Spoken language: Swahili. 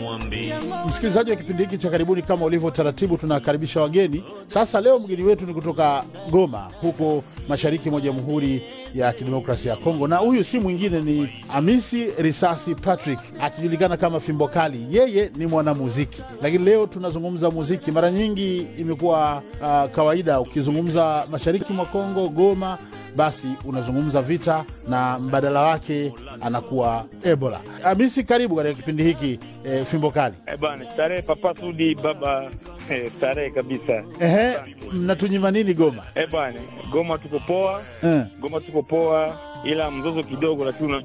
Msikilizaji wa kipindi hiki cha karibuni, kama ulivyo taratibu, tunakaribisha wageni. Sasa leo mgeni wetu ni kutoka Goma, huko mashariki mwa Jamhuri ya Kidemokrasia ya Kongo, na huyu si mwingine ni Amisi Risasi Patrick, akijulikana kama Fimbo Kali. Yeye ni mwanamuziki, lakini leo tunazungumza muziki. Mara nyingi imekuwa uh, kawaida ukizungumza mashariki mwa Kongo, Goma, basi unazungumza vita na mbadala wake anakuwa Ebola. Amisi, karibu katika kipindi hiki e, Fimbo Kali. Eh bwana, starehe Papa Sudi baba, eh, starehe kabisa. Ehe, mnatunyima nini Goma? Eh bwana, Goma tuko poa, Eh. Goma tuko poa, ila mzozo kidogo, lakini